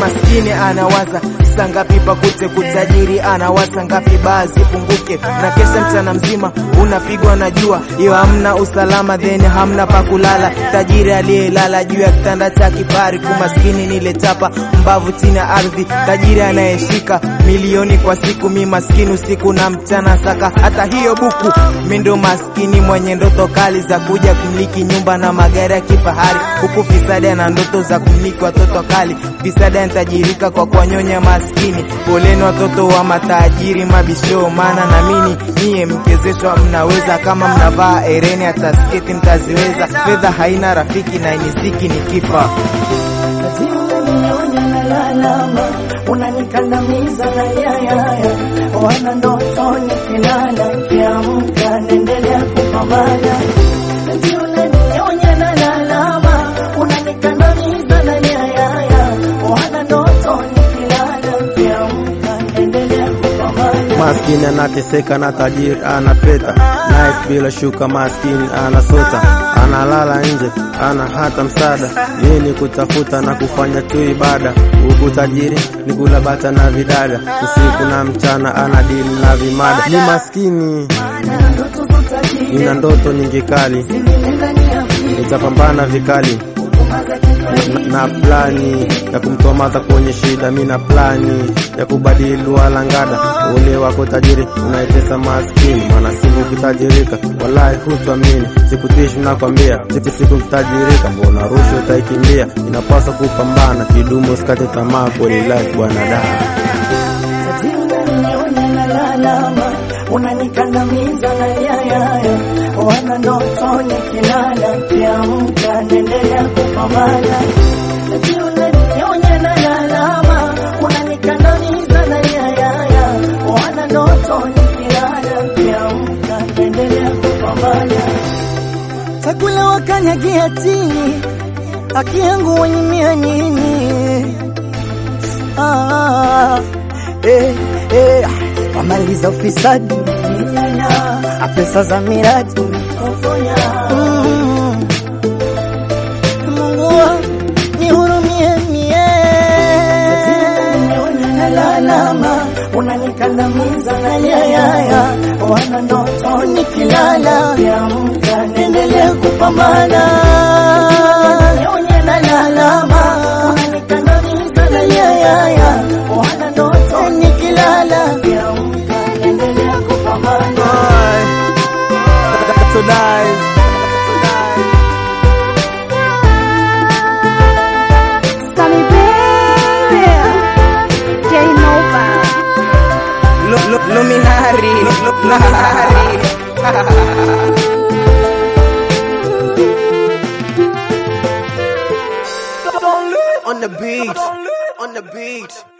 maskini anawaza saa ngapi pakute kutajiri anawaza ngapi baa zipunguke na kesha mchana mzima unapigwa na jua iyo hamna usalama then hamna pa kulala tajiri aliyelala juu ya kitanda cha kifahari kumaskini nile chapa mbavu chini ya ardhi tajiri anayeshika milioni kwa siku mi maskini usiku na mchana saka hata hiyo buku mi ndo maskini mwenye ndoto kali za kuja kumiliki nyumba na magari ya kifahari huku fisadi ana ndoto za kumiliki watoto kali fisadi anatajirika kwa kuwanyonya maskini poleni watoto wa matajiri mabisho maana namini nyie mkezeshwa mnaweza kama mnavaa ereni hata sketi mtaziweza fedha haina rafiki na inisiki ni kifa unanionya na lalama, unanikandamiza na yayaya, wana ndoto nikilala, kiamka naendelea kupambana. Ati unanionya na lalama, unanikandamiza na yayaya, wana ndoto nikilala, kiamka naendelea kupambana. Maskini anateseka na tajiri ana peta night bila shuka, maskini anasota, analala nje, ana hata msaada. Yeye ni kutafuta na kufanya tu ibada, huku tajiri ni kula bata na vidada, usiku na mchana ana dili na vimada. Ni maskini, Ndoto za utajiri nina ndoto nyingi kali, zimenenda ni akili, nitapambana vikali kumaza kikweli. na plani ya kumtoa madha kwenye shida. Mi na plani ya kubadili walangada. Ule wako tajiri unaitesa maskini, maana siku ukitajirika, wallahi hutuamini. Sikutishi nakwambia, siku siku ukitajirika, mbona rushwa utaikimbia? Inapaswa kupambana kidumu, usikate tamaa, kweli life bwana da Ati unanionya na lalama, unanikandamiza na yayaya, wana ndoto nikilala, kiamka naendelea kupambana. Ati unanionya na lalama, unanikandamiza na yayaya, wana ndoto nikilala, kiamka naendelea kupambana. Chakula wakanyagia chini, haki yangu wanyimia nini? ah, eh, eh, wamaliza ufisadi Ah, pesa za miradi Mm. Mungu wangu, nihurumie mie nalalama unanikandamiza na yayaya wana ndoto nikilala amka naendelea kupambana nalalama unanikandamiza na yayaya wana ndoto nikilala amka naendelea kupambana So lies. Sunny baby, Jane Nova. Lu- lu- Luminari, Lu- lu- luminari. on the beat, on the beat.